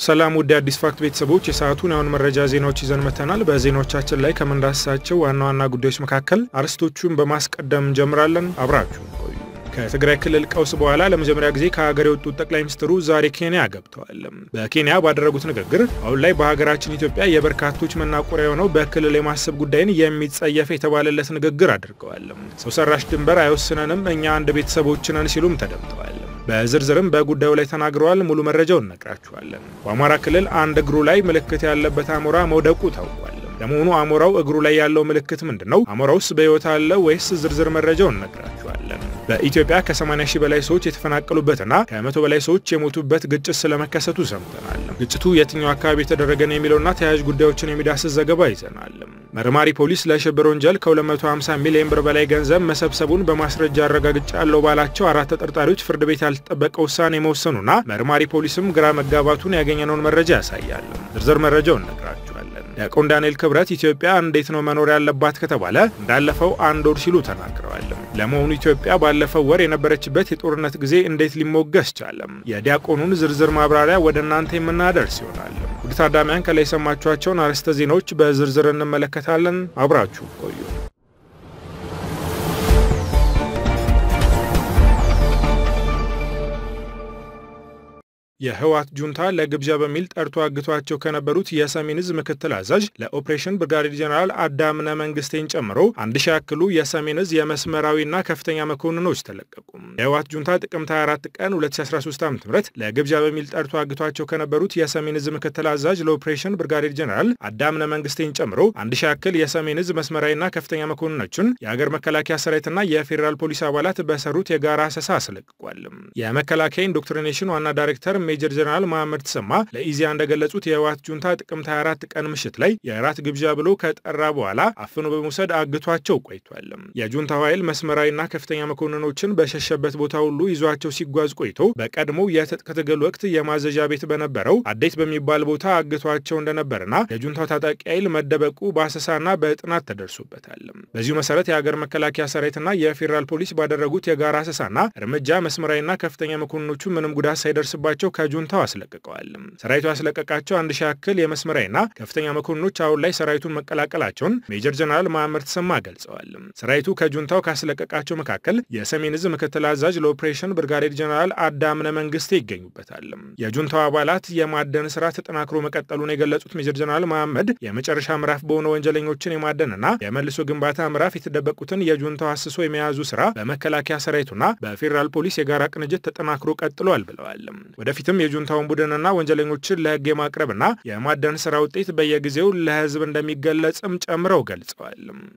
ሰላም ውድ አዲስ ፋክት ቤተሰቦች የሰዓቱን የአሁን መረጃ ዜናዎች ይዘን መተናል። በዜናዎቻችን ላይ ከምንዳስሳቸው ዋና ዋና ጉዳዮች መካከል አርዕስቶቹን በማስቀደም እንጀምራለን። አብራችሁ ቆዩ። ከትግራይ ክልል ቀውስ በኋላ ለመጀመሪያ ጊዜ ከሀገር የወጡት ጠቅላይ ሚኒስትሩ ዛሬ ኬንያ ገብተዋል። በኬንያ ባደረጉት ንግግር አሁን ላይ በሀገራችን ኢትዮጵያ የበርካቶች መናቆሪያ የሆነው በክልል የማሰብ ጉዳይን የሚጸየፍ የተባለለት ንግግር አድርገዋል። ሰው ሰራሽ ድንበር አይወስነንም፣ እኛ አንድ ቤተሰቦች ነን ሲሉም ተደምጠዋል። በዝርዝርም በጉዳዩ ላይ ተናግረዋል። ሙሉ መረጃውን እነግራችኋለን። በአማራ ክልል አንድ እግሩ ላይ ምልክት ያለበት አሞራ መውደቁ ታውቋል። ለመሆኑ አሞራው እግሩ ላይ ያለው ምልክት ምንድን ነው? አሞራውስ በሕይወት አለ ወይስ? ዝርዝር መረጃውን እነግራችኋለን። በኢትዮጵያ ከ80 ሺህ በላይ ሰዎች የተፈናቀሉበትና ከመቶ በላይ ሰዎች የሞቱበት ግጭት ስለመከሰቱ ሰምተናል። ግጭቱ የትኛው አካባቢ የተደረገ ነው የሚለውና ተያያዥ ጉዳዮችን የሚዳስስ ዘገባ ይዘናል። መርማሪ ፖሊስ ለሽብር ወንጀል ከ250 ሚሊዮን ብር በላይ ገንዘብ መሰብሰቡን በማስረጃ አረጋግጫለሁ ባላቸው አራት ተጠርጣሪዎች ፍርድ ቤት ያልተጠበቀ ውሳኔ መወሰኑና መርማሪ ፖሊስም ግራ መጋባቱን ያገኘነውን መረጃ ያሳያል። ዝርዝር መረጃውን እነግራችኋለን። ዲያቆን ዳንኤል ክብረት ኢትዮጵያ እንዴት ነው መኖር ያለባት ከተባለ እንዳለፈው አንድ ወር ሲሉ ተናግረዋል። ለመሆኑ ኢትዮጵያ ባለፈው ወር የነበረችበት የጦርነት ጊዜ እንዴት ሊሞገስ ቻለም? የዲያቆኑን ዝርዝር ማብራሪያ ወደ እናንተ የምናደርስ ይሆናል። ውድ ታዳሚያን ከላይ የሰማችኋቸውን አርዕስተ ዜናዎች በዝርዝር እንመለከታለን። አብራችሁ ቆዩ። የህወሓት ጁንታ ለግብዣ በሚል ጠርቶ አግቷቸው ከነበሩት የሰሜን ዕዝ ምክትል አዛዥ ለኦፕሬሽን ብርጋዴር ጀኔራል አዳምነ መንግስቴን ጨምሮ አንድ ሺ ያክሉ የሰሜን ዕዝ የመስመራዊና ከፍተኛ መኮንኖች ተለቀቁ። የህወሓት ጁንታ ጥቅምት 24 ቀን 2013 ዓ.ም ለግብዣ በሚል ጠርቶ አግቷቸው ከነበሩት የሰሜን ዕዝ ምክትል አዛዥ ለኦፕሬሽን ብርጋዴር ጀኔራል አዳምነ መንግስቴን ጨምሮ አንድ ሺ ያክል የሰሜን ዕዝ መስመራዊና ከፍተኛ መኮንኖችን የሀገር መከላከያ ሰራዊትና የፌዴራል ፖሊስ አባላት በሰሩት የጋራ አሰሳ አስለቅቋል። የመከላከያ ኢንዶክትሪኔሽን ዋና ዳይሬክተር ሜጀር ጀነራል መሐመድ ተሰማ ለኢዜአ እንደገለጹት የህወሓት ጁንታ ጥቅምት 24 ቀን ምሽት ላይ የእራት ግብዣ ብሎ ከጠራ በኋላ አፍኖ በመውሰድ አግቷቸው ቆይቷል። የጁንታው ኃይል መስመራዊና ከፍተኛ መኮንኖችን በሸሸበት ቦታ ሁሉ ይዟቸው ሲጓዝ ቆይቶ በቀድሞው የትጥቅ ትግል ወቅት የማዘዣ ቤት በነበረው አዴት በሚባል ቦታ አግቷቸው እንደነበርና የጁንታው ታጣቂ ኃይል መደበቁ በአሰሳና በጥናት ተደርሶበታል። በዚሁ መሰረት የሀገር መከላከያ ሰራዊትና የፌዴራል ፖሊስ ባደረጉት የጋራ አሰሳና እርምጃ መስመራዊና ከፍተኛ መኮንኖቹ ምንም ጉዳት ሳይደርስባቸው ከጁንታው አስለቅቀዋል። ሰራዊቱ ያስለቀቃቸው አንድ ሺህ ያክል የመስመራዊና ከፍተኛ መኮንኖች አሁን ላይ ሰራዊቱን መቀላቀላቸውን ሜጀር ጀነራል መሐመድ ተሰማ ገልጸዋል። ሰራዊቱ ከጁንታው ካስለቀቃቸው መካከል የሰሜን ዕዝ ምክትል አዛዥ ለኦፕሬሽን ብርጋዴር ጀነራል አዳምነ መንግስቴ ይገኙበታል። የጁንታው አባላት የማደን ስራ ተጠናክሮ መቀጠሉን የገለጹት ሜጀር ጀነራል መሐመድ የመጨረሻ ምዕራፍ በሆነ ወንጀለኞችን የማደንና የመልሶ ግንባታ ምዕራፍ የተደበቁትን የጁንታው አስሶ የመያዙ ስራ በመከላከያ ሰራዊቱና በፌዴራል ፖሊስ የጋራ ቅንጅት ተጠናክሮ ቀጥሏል ብለዋል። ወደፊትም የጁንታውን ቡድንና ወንጀለኞችን ለህግ የማቅረብና የማደን ስራ ውጤት በየጊዜው ለህዝብ እንደሚገለጽም ጨምረው ገልጸዋል።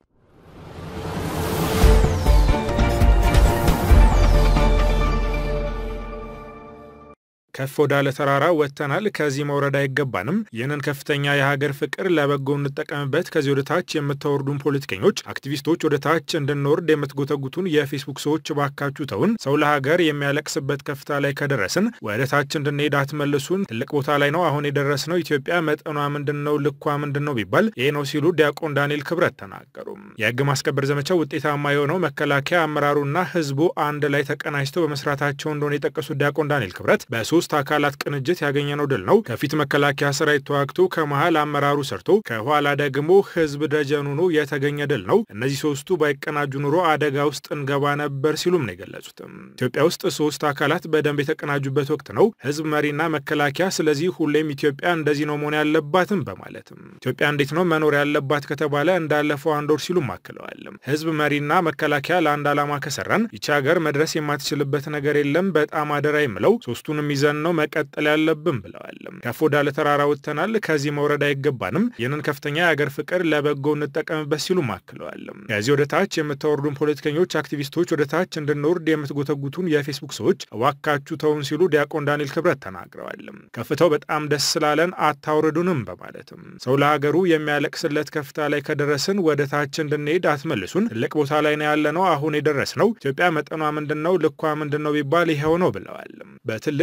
ከፍ ወዳለ ተራራ ወጥተናል። ከዚህ መውረድ አይገባንም። ይህንን ከፍተኛ የሀገር ፍቅር ለበጎ እንጠቀምበት። ከዚህ ወደ ታች የምታወርዱን ፖለቲከኞች፣ አክቲቪስቶች ወደ ታች እንድንወርድ የምትጎተጉቱን የፌስቡክ ሰዎች ባካችሁ ተውን። ሰው ለሀገር የሚያለቅስበት ከፍታ ላይ ከደረስን ወደ ታች እንድንሄድ አትመልሱን። ትልቅ ቦታ ላይ ነው አሁን የደረስነው። ኢትዮጵያ መጠኗ ምንድን ነው? ልኳ ምንድን ነው ቢባል ይህ ነው ሲሉ ዲያቆን ዳንኤል ክብረት ተናገሩ። የህግ ማስከበር ዘመቻው ውጤታማ የሆነው መከላከያ አመራሩና ህዝቡ አንድ ላይ ተቀናጅተው በመስራታቸው እንደሆነ የጠቀሱት ዲያቆን ዳንኤል ክብረት በሶስት አካላት ቅንጅት ያገኘነው ድል ነው። ከፊት መከላከያ ሰራዊት ተዋግቶ ከመሃል አመራሩ ሰርቶ ከኋላ ደግሞ ህዝብ ደጀን ሆኖ የተገኘ ድል ነው። እነዚህ ሶስቱ ባይቀናጁ ኑሮ አደጋ ውስጥ እንገባ ነበር ሲሉም ነው የገለጹትም። ኢትዮጵያ ውስጥ ሶስት አካላት በደንብ የተቀናጁበት ወቅት ነው፣ ህዝብ፣ መሪና መከላከያ። ስለዚህ ሁሌም ኢትዮጵያ እንደዚህ ነው መሆን ያለባትም በማለትም ኢትዮጵያ እንዴት ነው መኖር ያለባት ከተባለ እንዳለፈው አንድ ወር ሲሉም አክለዋል። ህዝብ፣ መሪና መከላከያ ለአንድ ዓላማ ከሰራን ይቺ ሀገር መድረስ የማትችልበት ነገር የለም። በጣም አደራ የምለው ሶስቱንም ይዘን ነው መቀጠል ያለብን ብለዋል። ከፍ ወዳለ ተራራ ወጥተናል። ከዚህ መውረድ አይገባንም። ይህንን ከፍተኛ የአገር ፍቅር ለበጎ እንጠቀምበት ሲሉም አክለዋል። ከዚህ ወደ ታች የምታወርዱን ፖለቲከኞች፣ አክቲቪስቶች ወደ ታች እንድንወርድ የምትጎተጉቱን የፌስቡክ ሰዎች እባካችሁ ተውን ሲሉ ዲያቆን ዳንኤል ክብረት ተናግረዋል። ከፍታው በጣም ደስ ስላለን አታውርዱንም በማለትም ሰው ለሀገሩ የሚያለቅስለት ከፍታ ላይ ከደረስን ወደ ታች እንድንሄድ አትመልሱን። ትልቅ ቦታ ላይ ነው ያለነው አሁን የደረስነው። ኢትዮጵያ መጠኗ ምንድን ነው? ልኳ ምንድን ነው ቢባል ይኸው ነው ብለዋል። በትልቅ የእግር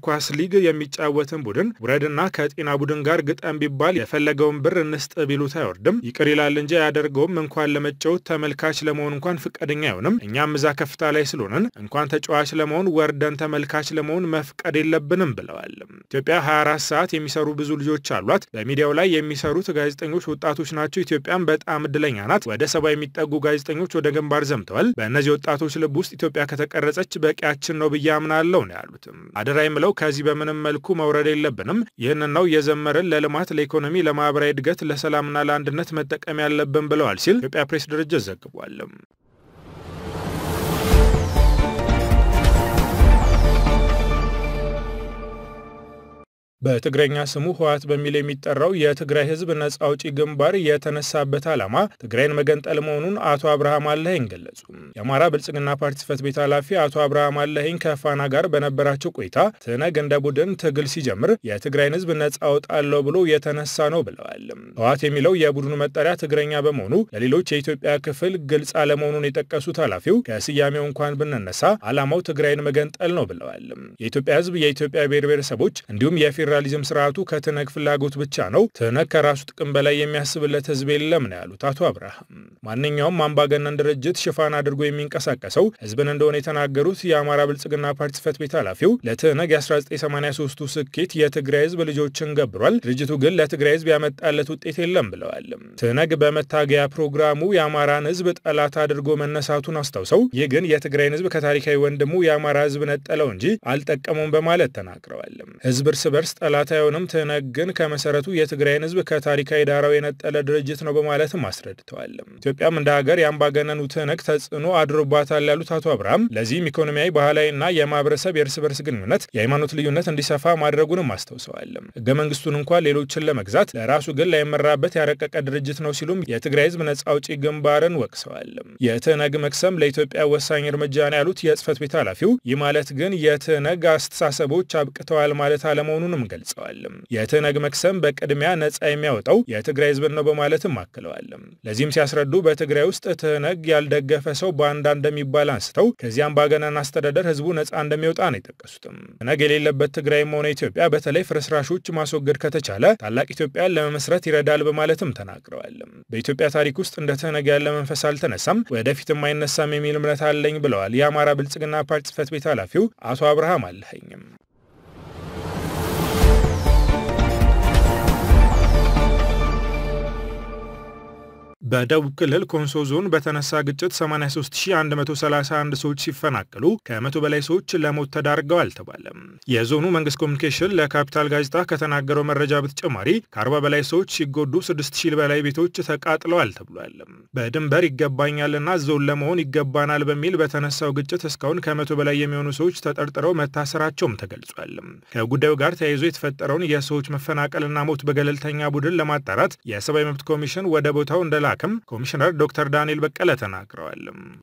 ኳስ ሊግ የሚጫወትን ቡድን ውረድና ከጤና ቡድን ጋር ግጠም ቢባል የፈለገውን ብር እንስጥ ቢሉት አይወርድም። ይቅር ይላል እንጂ አያደርገውም። እንኳን ለመጫወት ተመልካች ለመሆን እንኳን ፍቃደኛ አይሆንም። እኛም እዛ ከፍታ ላይ ስለሆንን እንኳን ተጫዋች ለመሆን ወርደን ተመልካች ለመሆን መፍቀድ የለብንም ብለዋል። ኢትዮጵያ 24 ሰዓት የሚሰሩ ብዙ ልጆች አሏት። በሚዲያው ላይ የሚሰሩት ጋዜጠኞች ወጣቶች ናቸው። ኢትዮጵያም በጣም እድለኛ ናት። ወደ ሰባ የሚጠጉ ጋዜጠኞች ወደ ግንባር ዘምተዋል። በእነዚህ ወጣቶች ልብ ውስጥ ኢትዮጵያ ከተቀረጸች በቂያችን ነው ብዬ አምናለሁ ነው ያሉትም። አደራ የምለው ከዚህ በምንም መልኩ መውረድ የለብንም። ይህንን ነው እየዘመርን ለልማት፣ ለኢኮኖሚ፣ ለማህበራዊ እድገት፣ ለሰላምና ለአንድነት መጠቀም ያለብን ብለዋል ሲል ኢትዮጵያ ፕሬስ ድርጅት ዘግቧል። በትግረኛ ስሙ ህወሓት በሚል የሚጠራው የትግራይ ህዝብ ነጻ አውጪ ግንባር የተነሳበት ዓላማ ትግራይን መገንጠል መሆኑን አቶ አብርሃም አለኸኝ ገለጹ። የአማራ ብልጽግና ፓርቲ ጽሕፈት ቤት ኃላፊ አቶ አብርሃም አለኸኝ ከፋና ጋር በነበራቸው ቆይታ ትነግ እንደ ቡድን ትግል ሲጀምር የትግራይን ህዝብ ነጻ አውጣለሁ ብሎ የተነሳ ነው ብለዋል። ህወሓት የሚለው የቡድኑ መጠሪያ ትግረኛ በመሆኑ ለሌሎች የኢትዮጵያ ክፍል ግልጽ አለመሆኑን የጠቀሱት ኃላፊው ከስያሜው እንኳን ብንነሳ ዓላማው ትግራይን መገንጠል ነው ብለዋል። የኢትዮጵያ ህዝብ የኢትዮጵያ ብሔር ብሔረሰቦች እንዲሁም የፌዴራሊዝም ስርዓቱ ከትነግ ፍላጎት ብቻ ነው። ትነግ ከራሱ ጥቅም በላይ የሚያስብለት ህዝብ የለም ነው ያሉት አቶ አብርሃም። ማንኛውም አምባገነን ድርጅት ሽፋን አድርጎ የሚንቀሳቀሰው ህዝብን እንደሆነ የተናገሩት የአማራ ብልጽግና ፓርቲ ጽሕፈት ቤት ኃላፊው ለትነግ የ1983ቱ ስኬት የትግራይ ህዝብ ልጆችን ገብሯል፣ ድርጅቱ ግን ለትግራይ ህዝብ ያመጣለት ውጤት የለም ብለዋል። ትነግ በመታገያ ፕሮግራሙ የአማራን ህዝብ ጠላት አድርጎ መነሳቱን አስታውሰው ይህ ግን የትግራይን ህዝብ ከታሪካዊ ወንድሙ የአማራ ህዝብ ነጠለው እንጂ አልጠቀመውም በማለት ተናግረዋል። ህዝብ እርስ በርስ ጠላት አይሆንም። ትነግ ግን ከመሰረቱ የትግራይን ህዝብ ከታሪካዊ ዳራው የነጠለ ድርጅት ነው በማለትም አስረድተዋል። ኢትዮጵያም እንደ ሀገር የአምባገነኑ ትነግ ተጽዕኖ አድሮባታል ያሉት አቶ አብርሃም ለዚህም ኢኮኖሚያዊ፣ ባህላዊና የማህበረሰብ የእርስ በርስ ግንኙነት፣ የሃይማኖት ልዩነት እንዲሰፋ ማድረጉንም አስታውሰዋል። ህገ መንግስቱን እንኳን ሌሎችን ለመግዛት ለራሱ ግን ላይመራበት ያረቀቀ ድርጅት ነው ሲሉም የትግራይ ህዝብ ነጻ አውጪ ግንባርን ወቅሰዋል። የትነግ መክሰም ለኢትዮጵያ ወሳኝ እርምጃ ነው ያሉት የጽህፈት ቤት ኃላፊው ይህ ማለት ግን የትነግ አስተሳሰቦች አብቅተዋል ማለት አለመሆኑንም ገልጸዋል። የትነግ መክሰም በቅድሚያ ነጻ የሚያወጣው የትግራይ ህዝብን ነው በማለትም አክለዋል። ለዚህም ሲያስረዱ በትግራይ ውስጥ ትነግ ያልደገፈ ሰው ባንዳ እንደሚባል አንስተው ከዚያም ባገናን አስተዳደር ህዝቡ ነጻ እንደሚወጣ ነው የጠቀሱትም። ትነግ የሌለበት ትግራይም ሆነ ኢትዮጵያ በተለይ ፍርስራሾች ማስወገድ ከተቻለ ታላቅ ኢትዮጵያን ለመመስረት ይረዳል በማለትም ተናግረዋል። በኢትዮጵያ ታሪክ ውስጥ እንደ ትነግ ያለ መንፈስ አልተነሳም፣ ወደፊትም አይነሳም የሚል እምነት አለኝ ብለዋል የአማራ ብልጽግና ፓርቲ ጽሕፈት ቤት ኃላፊው አቶ አብርሃም አለኸኝም። በደቡብ ክልል ኮንሶ ዞን በተነሳ ግጭት 83131 ሰዎች ሲፈናቀሉ ከመቶ በላይ ሰዎች ለሞት ተዳርገዋል ተባለ። የዞኑ መንግስት ኮሚኒኬሽን ለካፒታል ጋዜጣ ከተናገረው መረጃ በተጨማሪ ከ40 በላይ ሰዎች ሲጎዱ 6000 በላይ ቤቶች ተቃጥለዋል ተብሏል። በድንበር ይገባኛልና ዞን ለመሆን ይገባናል በሚል በተነሳው ግጭት እስካሁን ከመቶ በላይ የሚሆኑ ሰዎች ተጠርጥረው መታሰራቸውም ተገልጿል። ከጉዳዩ ጋር ተያይዞ የተፈጠረውን የሰዎች መፈናቀልና ሞት በገለልተኛ ቡድን ለማጣራት የሰብአዊ መብት ኮሚሽን ወደ ቦታው እንደላ ክም ኮሚሽነር ዶክተር ዳንኤል በቀለ ተናግረዋል።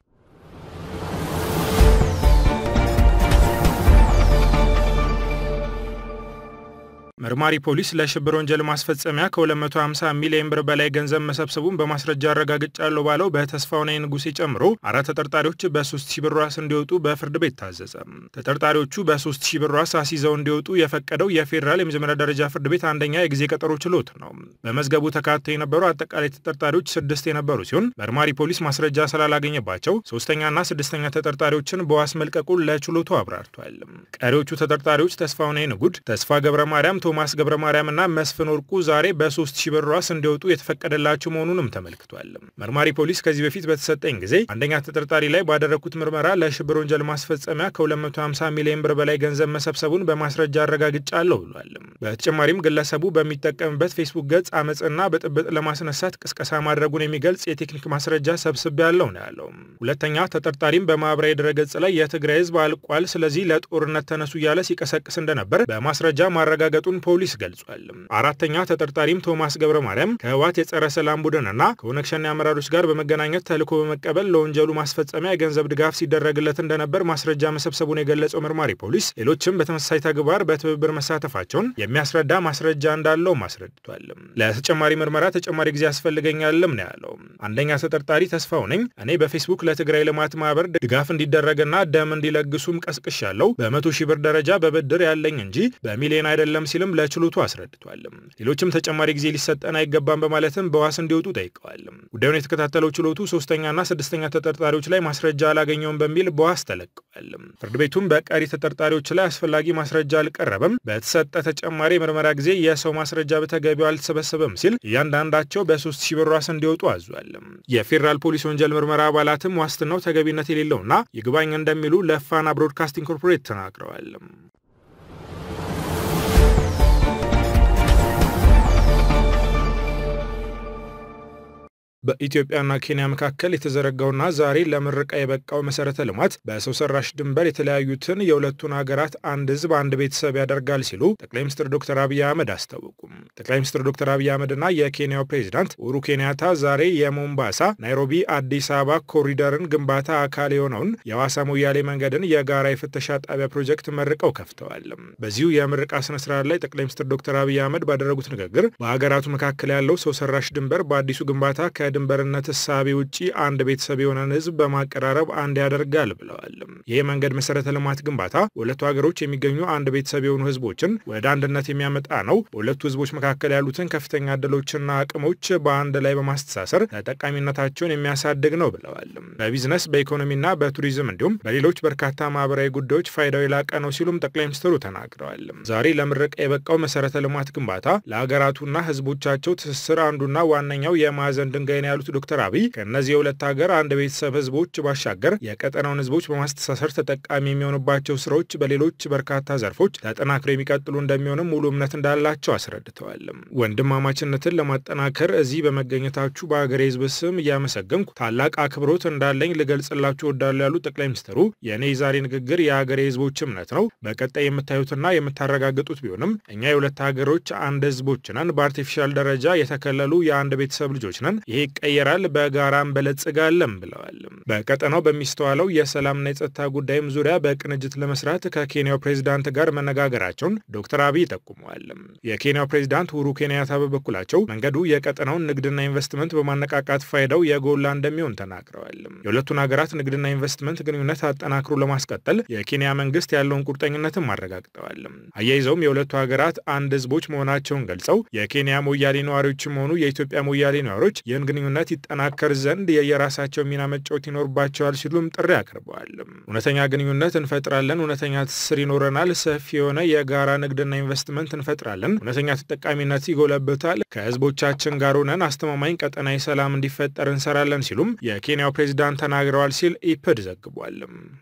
መርማሪ ፖሊስ ለሽብር ወንጀል ማስፈጸሚያ ከ250 ሚሊዮን ብር በላይ ገንዘብ መሰብሰቡን በማስረጃ አረጋግጫለሁ ባለው በተስፋውናይ ንጉሴ ጨምሮ አራት ተጠርጣሪዎች በ3000 ብር ዋስ እንዲወጡ በፍርድ ቤት ታዘዘ። ተጠርጣሪዎቹ በ3000 ብር ዋስ አስይዘው እንዲወጡ የፈቀደው የፌዴራል የመጀመሪያ ደረጃ ፍርድ ቤት አንደኛ የጊዜ ቀጠሮ ችሎት ነው። በመዝገቡ ተካተው የነበሩ አጠቃላይ ተጠርጣሪዎች ስድስት የነበሩ ሲሆን መርማሪ ፖሊስ ማስረጃ ስላላገኘባቸው ሶስተኛና ስድስተኛ ተጠርጣሪዎችን በዋስ መልቀቁን ለችሎቱ አብራርቷል። ቀሪዎቹ ተጠርጣሪዎች ተስፋውናይ ንጉድ፣ ተስፋ ገብረ ማርያም ቶማስ ገብረ ማርያምና መስፍን ወርቁ ዛሬ በሶስት ሺህ ብር ዋስ እንዲወጡ የተፈቀደላቸው መሆኑንም ተመልክቷል። መርማሪ ፖሊስ ከዚህ በፊት በተሰጠኝ ጊዜ አንደኛ ተጠርጣሪ ላይ ባደረግኩት ምርመራ ለሽብር ወንጀል ማስፈጸሚያ ከ250 ሚሊዮን ብር በላይ ገንዘብ መሰብሰቡን በማስረጃ አረጋግጫለሁ ብሏል። በተጨማሪም ግለሰቡ በሚጠቀምበት ፌስቡክ ገጽ አመፅና ብጥብጥ ለማስነሳት ቅስቀሳ ማድረጉን የሚገልጽ የቴክኒክ ማስረጃ ሰብስቤ ያለው ነው ያለው። ሁለተኛ ተጠርጣሪም በማህበራዊ ድረገጽ ላይ የትግራይ ህዝብ አልቋል፣ ስለዚህ ለጦርነት ተነሱ እያለ ሲቀሰቅስ እንደነበር በማስረጃ ማረጋገጡን መለቀቁን ፖሊስ ገልጿል። አራተኛ ተጠርጣሪም ቶማስ ገብረ ማርያም ከህወሓት የጸረ ሰላም ቡድንና ከኦነግ ሸኔ አመራሮች ጋር በመገናኘት ተልዕኮ በመቀበል ለወንጀሉ ማስፈጸሚያ የገንዘብ ድጋፍ ሲደረግለት እንደነበር ማስረጃ መሰብሰቡን የገለጸው መርማሪ ፖሊስ ሌሎችም በተመሳሳይ ተግባር በትብብር መሳተፋቸውን የሚያስረዳ ማስረጃ እንዳለው አስረድቷል። ለተጨማሪ ምርመራ ተጨማሪ ጊዜ ያስፈልገኛልም ነው ያለው። አንደኛ ተጠርጣሪ ተስፋው ነኝ እኔ በፌስቡክ ለትግራይ ልማት ማህበር ድጋፍ እንዲደረግና ደም እንዲለግሱም ቀስቅሻለሁ። በመቶ ሺህ ብር ደረጃ በብድር ያለኝ እንጂ በሚሊዮን አይደለም ሲልም ለችሎቱ አስረድቷል። ሌሎችም ተጨማሪ ጊዜ ሊሰጠን አይገባም በማለትም በዋስ እንዲወጡ ጠይቀዋል። ጉዳዩን የተከታተለው ችሎቱ ሶስተኛና ስድስተኛ ተጠርጣሪዎች ላይ ማስረጃ አላገኘውም በሚል በዋስ ተለቀዋል። ፍርድ ቤቱም በቀሪ ተጠርጣሪዎች ላይ አስፈላጊ ማስረጃ አልቀረበም፣ በተሰጠ ተጨማሪ የምርመራ ጊዜ የሰው ማስረጃ በተገቢው አልተሰበሰበም ሲል እያንዳንዳቸው በሶስት ሺህ ብር ዋስ እንዲወጡ አዟል። የፌዴራል ፖሊስ ወንጀል ምርመራ አባላትም ዋስትናው ተገቢነት የሌለውና ይግባኝ እንደሚሉ ለፋና ብሮድካስቲንግ ኮርፖሬት ተናግረዋል። በኢትዮጵያና ኬንያ መካከል የተዘረጋውና ዛሬ ለምረቃ የበቃው መሰረተ ልማት በሰው ሰራሽ ድንበር የተለያዩትን የሁለቱን ሀገራት አንድ ሕዝብ አንድ ቤተሰብ ያደርጋል ሲሉ ጠቅላይ ሚኒስትር ዶክተር አብይ አህመድ አስታወቁም። ጠቅላይ ሚኒስትር ዶክተር አብይ አህመድና የኬንያው ፕሬዚዳንት ኡሁሩ ኬንያታ ዛሬ የሞምባሳ ናይሮቢ አዲስ አበባ ኮሪደርን ግንባታ አካል የሆነውን የሐዋሳ ሞያሌ መንገድን የጋራ የፍተሻ ጣቢያ ፕሮጀክት መርቀው ከፍተዋል። በዚሁ የምረቃ ስነስርዓት ላይ ጠቅላይ ሚኒስትር ዶክተር አብይ አህመድ ባደረጉት ንግግር በሀገራቱ መካከል ያለው ሰው ሰራሽ ድንበር በአዲሱ ግንባታ ድንበርነት እሳቤ ውጪ አንድ ቤተሰብ የሆነን ህዝብ በማቀራረብ አንድ ያደርጋል ብለዋል። ይህ መንገድ መሰረተ ልማት ግንባታ በሁለቱ ሀገሮች የሚገኙ አንድ ቤተሰብ የሆኑ ህዝቦችን ወደ አንድነት የሚያመጣ ነው። በሁለቱ ህዝቦች መካከል ያሉትን ከፍተኛ እድሎችና አቅሞች በአንድ ላይ በማስተሳሰር ተጠቃሚነታቸውን የሚያሳድግ ነው ብለዋል። በቢዝነስ በኢኮኖሚና በቱሪዝም እንዲሁም በሌሎች በርካታ ማህበራዊ ጉዳዮች ፋይዳው የላቀ ነው ሲሉም ጠቅላይ ሚኒስትሩ ተናግረዋል። ዛሬ ለምረቃ የበቃው መሰረተ ልማት ግንባታ ለሀገራቱና ህዝቦቻቸው ትስስር አንዱና ዋነኛው የማዕዘን ድንጋይ ያሉት ዶክተር አብይ ከእነዚህ የሁለት ሀገር አንድ ቤተሰብ ህዝቦች ባሻገር የቀጠናውን ህዝቦች በማስተሳሰር ተጠቃሚ የሚሆኑባቸው ስራዎች በሌሎች በርካታ ዘርፎች ተጠናክረው የሚቀጥሉ እንደሚሆንም ሙሉ እምነት እንዳላቸው አስረድተዋል። ወንድማማችነትን ለማጠናከር እዚህ በመገኘታችሁ በሀገሬ ህዝብ ስም እያመሰገንኩ ታላቅ አክብሮት እንዳለኝ ልገልጽላችሁ እወዳለሁ ያሉት ጠቅላይ ሚኒስትሩ የእኔ የዛሬ ንግግር የሀገሬ ህዝቦች እምነት ነው። በቀጣይ የምታዩትና የምታረጋግጡት ቢሆንም እኛ የሁለት ሀገሮች አንድ ህዝቦች ነን። በአርቲፊሻል ደረጃ የተከለሉ የአንድ ቤተሰብ ልጆች ነን። ይሄ ይቀየራል፣ በጋራ እንበለጽጋለን ብለዋል። በቀጠናው በሚስተዋለው የሰላምና የጸጥታ ጉዳይም ዙሪያ በቅንጅት ለመስራት ከኬንያው ፕሬዚዳንት ጋር መነጋገራቸውን ዶክተር አብይ ጠቁመዋል። የኬንያው ፕሬዚዳንት ኡሁሩ ኬንያታ በበኩላቸው መንገዱ የቀጠናውን ንግድና ኢንቨስትመንት በማነቃቃት ፋይዳው የጎላ እንደሚሆን ተናግረዋል። የሁለቱን ሀገራት ንግድና ኢንቨስትመንት ግንኙነት አጠናክሮ ለማስቀጠል የኬንያ መንግስት ያለውን ቁርጠኝነትም አረጋግጠዋል። አያይዘውም የሁለቱ ሀገራት አንድ ህዝቦች መሆናቸውን ገልጸው የኬንያ ሞያሌ ነዋሪዎችም ሆኑ የኢትዮጵያ ሞያሌ ነዋሪዎች ይህን ግንኙነት ይጠናከር ዘንድ የየራሳቸው ሚና መጫወት ይኖርባቸዋል ሲሉም ጥሪ አቅርበዋል። እውነተኛ ግንኙነት እንፈጥራለን፣ እውነተኛ ትስስር ይኖረናል፣ ሰፊ የሆነ የጋራ ንግድና ኢንቨስትመንት እንፈጥራለን፣ እውነተኛ ተጠቃሚነት ይጎለብታል፣ ከህዝቦቻችን ጋር ሆነን አስተማማኝ ቀጠናዊ ሰላም እንዲፈጠር እንሰራለን ሲሉም የኬንያው ፕሬዚዳንት ተናግረዋል ሲል ኢፕድ ዘግቧል።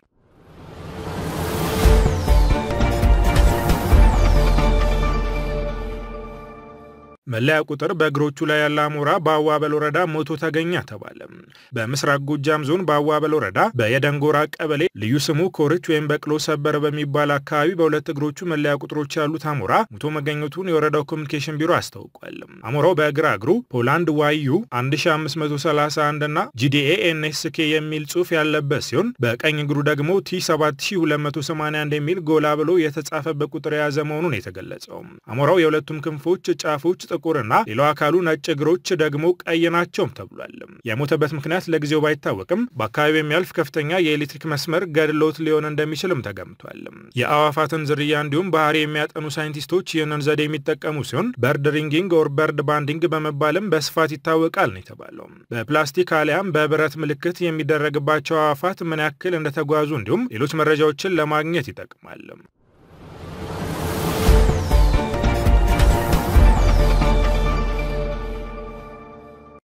መለያ ቁጥር በእግሮቹ ላይ ያለ አሞራ በአዋበል ወረዳ ሞቶ ተገኘ ተባለ። በምስራቅ ጎጃም ዞን በአዋበል ወረዳ በየደንጎራ ቀበሌ ልዩ ስሙ ኮርች ወይም በቅሎ ሰበር በሚባል አካባቢ በሁለት እግሮቹ መለያ ቁጥሮች ያሉት አሞራ ሞቶ መገኘቱን የወረዳው ኮሚኒኬሽን ቢሮ አስታውቋል። አሞራው በግራ እግሩ ፖላንድ ዋዩ 1531 እና ጂዲኤ ኤንኤስኬ የሚል ጽሑፍ ያለበት ሲሆን በቀኝ እግሩ ደግሞ ቲ 7281 የሚል ጎላ ብሎ የተጻፈበት ቁጥር የያዘ መሆኑን የተገለጸው አሞራው የሁለቱም ክንፎች ጫፎች ጥቁርና ሌላው አካሉ ነጭ እግሮች ደግሞ ቀይ ናቸውም ተብሏል። የሞተበት ምክንያት ለጊዜው ባይታወቅም በአካባቢው የሚያልፍ ከፍተኛ የኤሌክትሪክ መስመር ገድሎት ሊሆን እንደሚችልም ተገምቷል። የአዋፋትን ዝርያ እንዲሁም ባህሪ የሚያጠኑ ሳይንቲስቶች ይህንን ዘዴ የሚጠቀሙ ሲሆን በርድ ሪንጊንግ ኦር በርድ ባንዲንግ በመባልም በስፋት ይታወቃል ነው የተባለው። በፕላስቲክ አሊያም በብረት ምልክት የሚደረግባቸው አዋፋት ምን ያክል እንደተጓዙ እንዲሁም ሌሎች መረጃዎችን ለማግኘት ይጠቅማል።